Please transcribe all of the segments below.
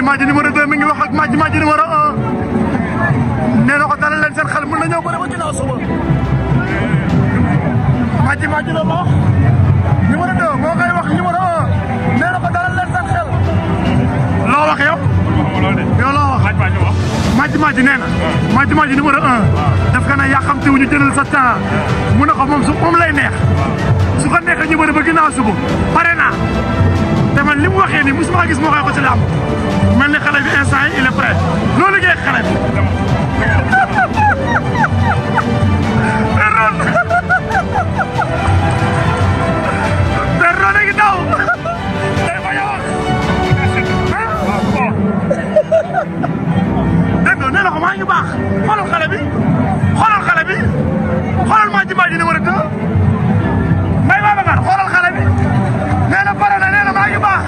Madji numéro 2 mi ngi wax ak Madji Madji numéro 1 nee na ko dalal leen seen xel mën na ñëw bëre ba ginnaaw suba Madji Madji la wax numéro 2 moo koy wax numéro 1 nee na ko dalal leen seen xel loo wax yow yow loo wax Madji Madji nee na Madji Madji numéro 1 daf ka ne yàqamti wu ñu jëlal sa temps mu ne ko moom su moom lay neex su ko neexee ñu bëri ba ginnaaw suba pare naa te man li mu waxee nii mosuma gis moo koy ko ci làmb mel ni xale bi instant yi il est prêt loolu liggéey xale bi Perron Perron a ngi daw day bañ a wax dégg nga nee na ko maa ngi baax xoolal xale bi xoolal xale bi xoolal Madji Madji numéro 2 Mbaye Babacar xoolal xale bi nee na pare na nee na maa ngi baax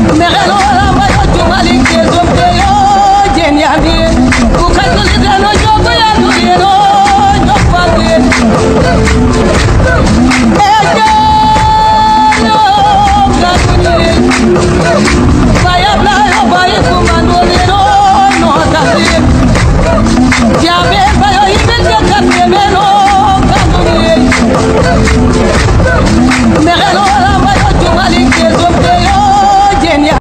Vaya